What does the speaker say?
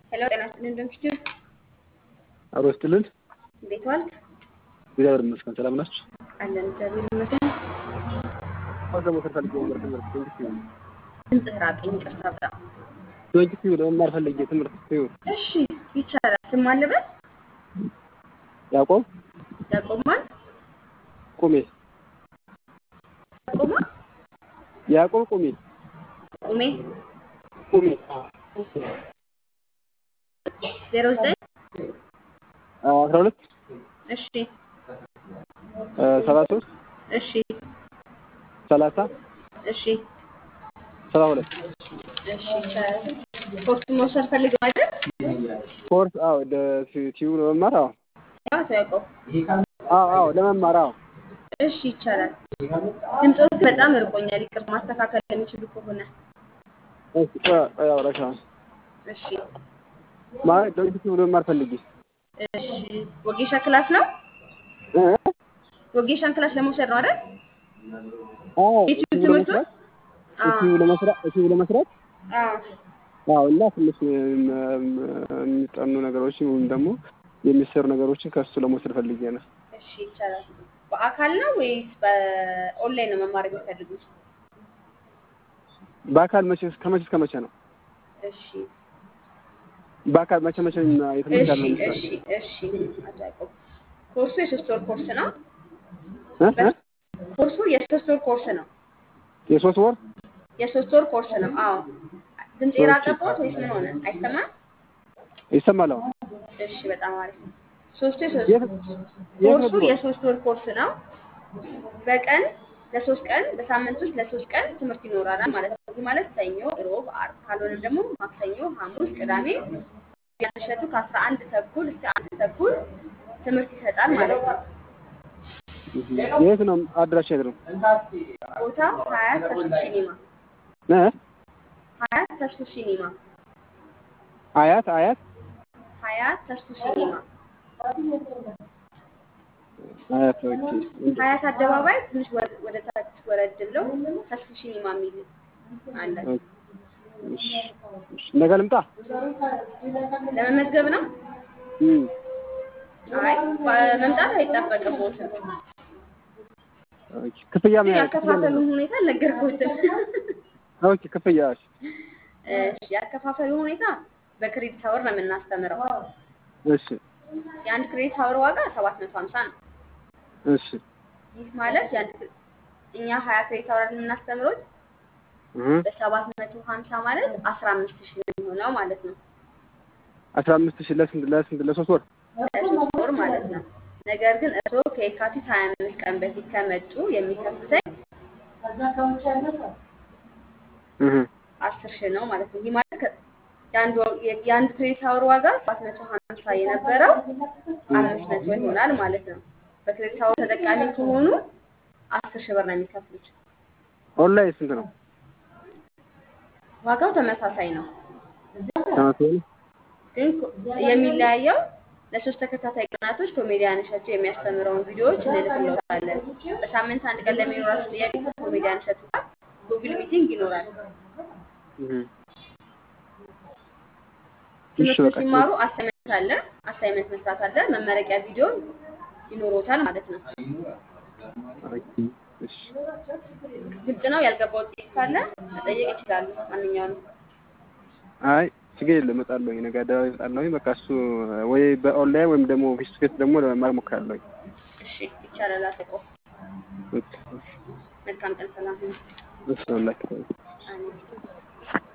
ሄሎ ጤና ይስጥልኝ እንደምሽቱ አብሮ ይስጥልን። እንዴት ዋልክ? እግዚአብሔር ይመስገን። ሰላም ናችሁ? አለን እግዚአብሔር ይመስገን። አሁን ደግሞ ስር ፈልጌ ነበር ትምህርት ዶንኪ ድምፅህ ራቀኝ፣ ይቅርታ በጣም ዶንኪ ለመማር ፈልጌ ትምህርት ሲዩ እሺ ይቻላል። ስም አለበት ያዕቆብ ያቆማል ቁሜ ያቆማ ያዕቆብ ቁሜ ቁሜ ቁሜ ዜሮ ዘጠኝ አስራ ሁለት እሺ ሰባ ሶስት እሺ ሰላሳ እሺ ሰባ ሁለት እሺ ይቻላል። ኮርስ መውሰድ ፈልገው አይደል? ኮርስ አዎ ቲዩ ለመማር አዎ ያው ተያውቀው አዎ አዎ ለመማር አዎ እሺ ይቻላል። ድምፆት በጣም እርቆኛል። ይቅር ማስተካከል የሚችሉ ከሆነ እሺ ቆይ ቆይ አውራሻ እሺ ማለት ዶንኪ ቲዩ ለመማር ፈልጌ እሺ ወጌሻ ክላስ ነው። እ ወጌሻን ክላስ ለመውሰድ ነው አይደል? አዎ የቲዩ ቲዩ ትምህርቱ ለመስራት አዎ ቲዩ ለመስራት ቲዩ ለመስራት አዎ አዎ እና ትንሽ የሚጠኑ ነገሮች ወይም ደግሞ የሚሰሩ ነገሮችን ከሱ ለመውሰድ ፈልጌ ነው። እሺ ይቻላል። በአካል ነው ወይስ በኦንላይን ነው መማር የሚፈልጉት? በአካል መቼ ከመቼ እስከ መቼ ነው? እሺ በአካል መቼ መቼ የትምህርት እሺ ያለው እሺ እሺ አቶ ያዕቆብ ኮርሱ የሶስት ወር ኮርስ ነው። እ እ ኮርሱ የሶስት ወር ኮርስ ነው። የሶስት ወር የሶስት ወር ኮርስ ነው። አዎ ድምፅ የራቀቦት ወይስ ምን ሆነ? አይሰማም? ይሰማል? አዎ እሺ በጣም አሪፍ ነው። ሶስቱ የሶስት የት የት ነው ኮርሱ ቢሮ? የሶስት ወር ኮርስ ነው። በቀን ለሶስት ቀን በሳምንት ውስጥ ለሶስት ቀን ትምህርት ይኖራል ማለት ነው። ይህ ማለት ሰኞ፣ ሮብ፣ አርብ ካልሆነም ደግሞ ማክሰኞ፣ ሐሙስ፣ ቅዳሜ ያሸቱ ከአስራ አንድ ተኩል እስከ አንድ ተኩል ትምህርት ይሰጣል ማለት ነው። የት ነው አድራሻ የት ነው? ቦታ ሀያት ተስፉ ሲኒማ እ ሀያት ተስፉ ሲኒማ አያት አያት ሀያት ተስፉ ሲኒማ አያት ኦኬ። ሀያት አደባባይ ትንሽ ወደ- ወደ ታች ወረድ ብለው ተስፉ ሲኒማ የሚል አለ። እሺ፣ እሺ። ነገ ልምጣ? ለመመዝገብ ነው። እም አይ መምጣት አይጠበቅብዎትም። ኦኬ። ክፍያ ምን ያህል ክፍያ ያከፋፈሉን ሁኔታ አልነገርኩትም። ኦኬ። ክፍያ እሺ፣ እሺ ያከፋፈሉ ሁኔታ በክሬዲት አወር ነው የምናስተምረው። እሺ፣ የአንድ ክሬዲት አወር ዋጋ ሰባት መቶ ሀምሳ ነው። እሺ። ይህ ማለት የአንድ ክሬ- እኛ ሀያ ክሬዲት አወር የምናስተምረው እህ በሰባት መቶ ሀምሳ ማለት አስራ አምስት ሺህ ነው የሚሆነው ማለት ነው። አስራ አምስት ሺህ ለስንት ለስንት ለሶስት ወር? ለሶስት ወር ማለት ነው። ነገር ግን እርስዎ ከየካቲት ሀያ አምስት ቀን በፊት ከመጡ የሚከፍተኝ እህ አስር ሺህ ነው ማለት ነው። ይህ ማለት ከ- የአንድ ወር- የ- የአንድ ክሬዲት አወር ዋጋ ሰባት መቶ ሀምሳ የነበረው አምስት መቶ ይሆናል ማለት ነው። በክሬዲት አወር ተጠቃሚ ከሆኑ አስር ሺህ ብር ነው የሚከፍሉት። ኦንላይን ስንት ነው? ዋጋው ተመሳሳይ ነው፣ ተመሳሳይ ነው? ግን ኮ- የሚለያየው ለሶስት ተከታታይ ቀናቶች ኮሜዲያን እሸቱ የሚያስተምረውን ቪዲዮዎች እንልክልዎታለን። በሳምንት አንድ ቀን ለሚኖራችሁ ጥያቄ ከኮሜዲያን እሸቱ ጋር ጉግል ሚቲንግ ይኖራል። እህ እሺ፣ ትምህርቱን በቃ ሲማሩ አሳይመንት አለ፣ አሳይመንት መስራት አለ፣ መመረቂያ ቪዲዮ ይኖሮታል ማለት ነው። ኦኬ። እሺ። ግልጽ ነው። ያልገባው ጥያቄ ካለ መጠየቅ ይችላሉ። ማንኛውንም አይ ችግር የለም እመጣለሁ። ነገ አደባባይ እመጣለሁ። በቃ እሱ ወይ በኦንላይን ወይም ደግሞ ፌስ ቱ ፌስ ደግሞ ለመማር እሞክራለሁ። እሺ ይቻላል። አስቆ ኦኬ። መልካም ቀን፣ ሰላም ሁኑ። እሺ፣ አላህ ይስጥልኝ። አሜን።